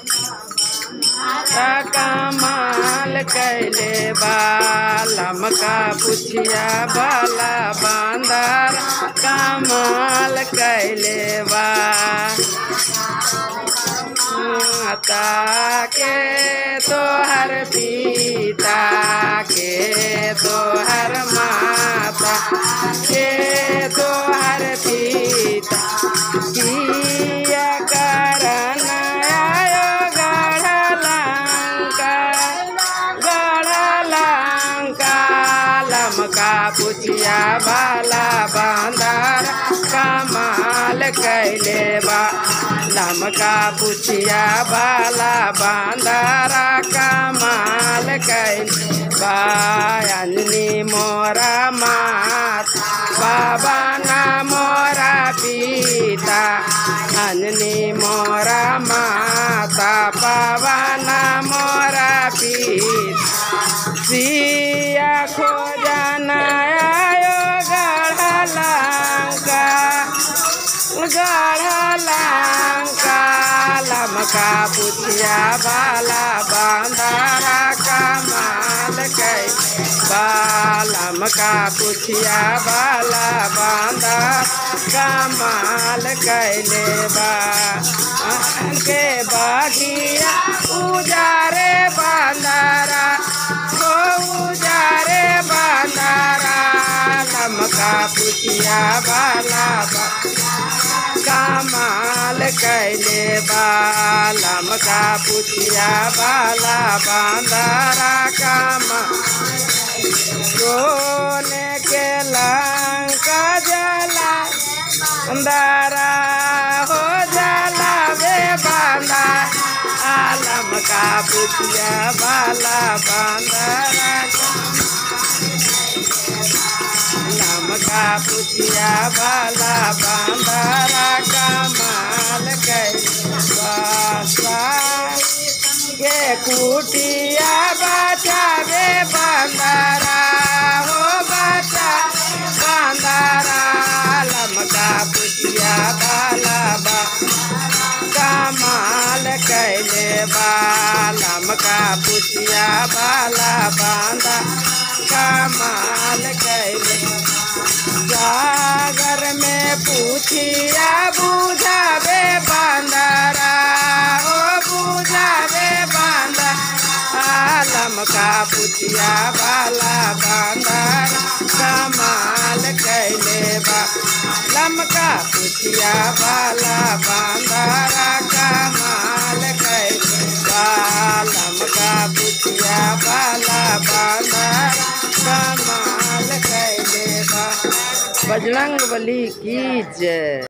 कमाल कैले बालम का पुछिया बाला बांदर कमाल कैले बा माता के तोहर पिता के तोहर माता के तोहर पिता किया करन आयो गढ़लंका गढ़लंका लमका पुछिया बाला बांदर कमाल कैले बा लमका पुछिया बाला बांदरा कमाल कैले बायनी मोरा मात बाबा ना मोरा पिता अननी मोरा माता बाबा ना मोरा पिता सिया खोजना आयो गढ़लंका गढ़लंका लमका पुछिया बाला बांदारा कमाल कै बालम का पुछिया बाला बांदा कमाल कैले बा के बागिया उजारे बांदारा हो उजारे बांदारा लमका पुछिया बाला बा कमाल कैले बालम का पुछिया बाला बांदारा कमा सोने के लंका जला बांदारा हो जला वे बांदा आलम का पुछिया बाला बांदारा लम का पुछिया बाला बांदारा कमाल कैसा के कुटिया बचावे बांदारा हो बचा बांदारा लमका पुछिया बाला बा कमाल कैले बालम का पुछिया बाला बांदा कमाल कैले सागर में पूछिया बुझावे बांदारा ओ बुझावे बांदा आलम का पुछिया बाला बांदारा कमाल कैले बा लम का पुछिया बाला बांदारा कमाल कैले बालम का पुछिया बाला बांदारा कमाल कैले बा बजरंग बली की जय